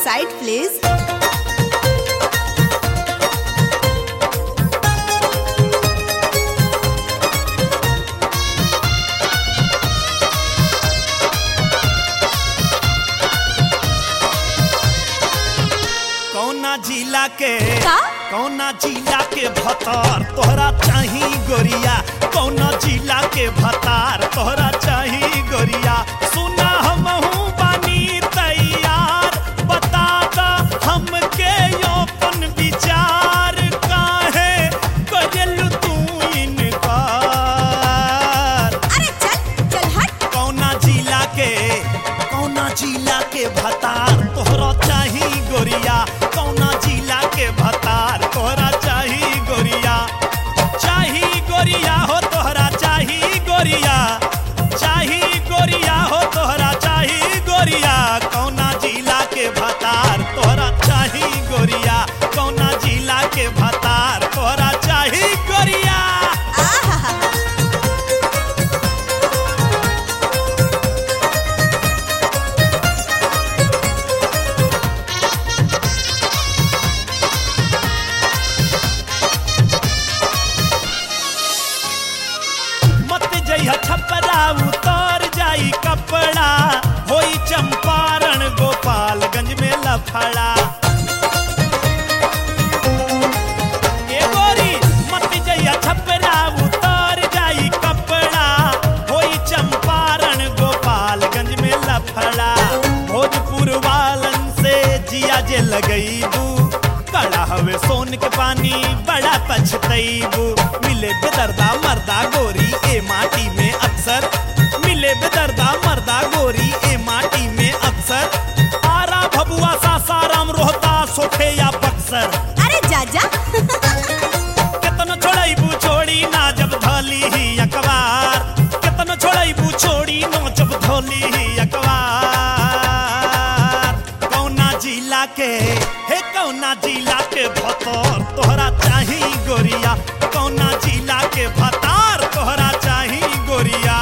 side, please. कौना जिला के का? कौना जिला के भतार तोहरा चाही गोरिया कौना जिला के भतार तोहरा चाही गोरिया सुना हमहू बानी तैयार बता दा हमके अपन विचार काहे करेलू तू इनकार अरे चल चल हट कौना जिला के कौना जिला के भतार तोहरा चाही गोरिया कौना जिला के भतार तोहरा चाही गोरिया चाही गोरिया हो तोहरा चाही गोरिया चाही गोरिया हो तोहरा चाही गोरिया कौना जिला के भतार तोहरा चाही गोरिया कौना जिला के भतार तोहरा चाही गोरिया आहा मत जइह छपरा उतर जाई कपड़ा होई चंपारण गोपालगंज में लफड़ा ए गोरी मत जइह छपरा उतर जाई कपड़ा होई चंपारण गोपालगंज में लफड़ा भोजपुर वालन से जिया जे लगईबू कड़ा हवे सोन के पानी बड़ा पछतईबू मिले बेदर्दा मर्दा गोरी ए माटी में अक्सर मिले बेदर्दा मर्दा गोरी ए माटी में अक्सर आरा भबुआ सासाराम रोहता सोखे या बक्सर अरे जाजा केतन छोड़ाईबू छोड़ी ना जब धोली ही अखबार केतन छोड़ाईबू छोड़ी ना जब धोली ही अखबार कौना जिला के हे कौना जिला के भतर तोहरा चाही गोरिया कौना जिला के भतार तोहरा चाही गोरिया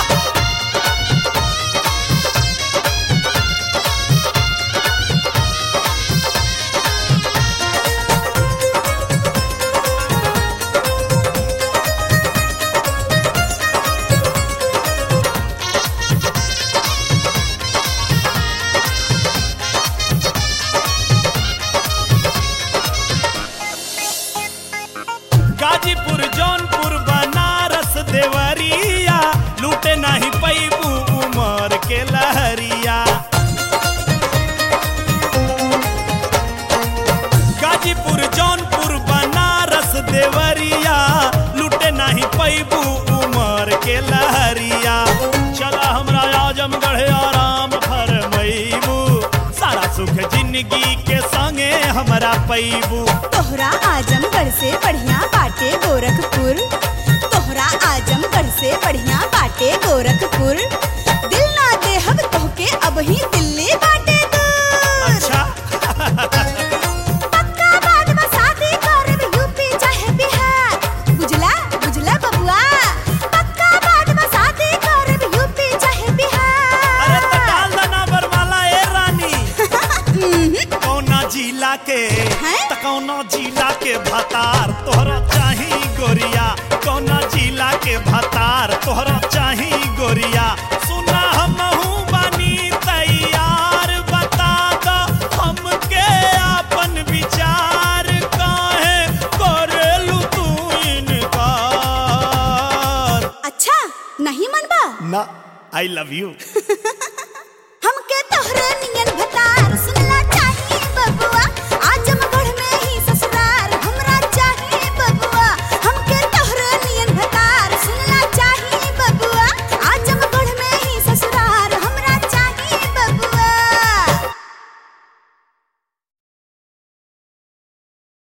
गाजीपुर जौनपुर बनारस देवरिया लूटे नहीं पैबू उमर के लहरिया गाजीपुर जौनपुर बनारस देवरिया लूटे नहीं पैबू उमर के लहरिया चला हमरा आजमगढ़ आराम फरमैबू सारा सुख जिंदगी के संगे हमरा पैबू तोहरा आजमगढ़ से बढ़िया बाटे गोरखपुर तोहरा आजमगढ़ से बढ़िया बाटे गोरखपुर दिल ना देहब तोहके अब ही दिल्ली बाटे दूर अच्छा पक्का बाद में शादी करब यूपी चाहे बिहार बुझला बुझला बबुआ पक्का बाद में शादी करब यूपी चाहे अरे बिहार तो डाल दना बरमाला ए रानी कौना जिला के हैं? त कौना जिला के भतार तोहरा चाही गोरिया कौना जिला के भतार तोहरा चाही गोरिया सुना हमहू बानी तैयार बता दो हमके अपन विचार काहे करेलू तू इनकार अच्छा नहीं मनबा ना आई लव यू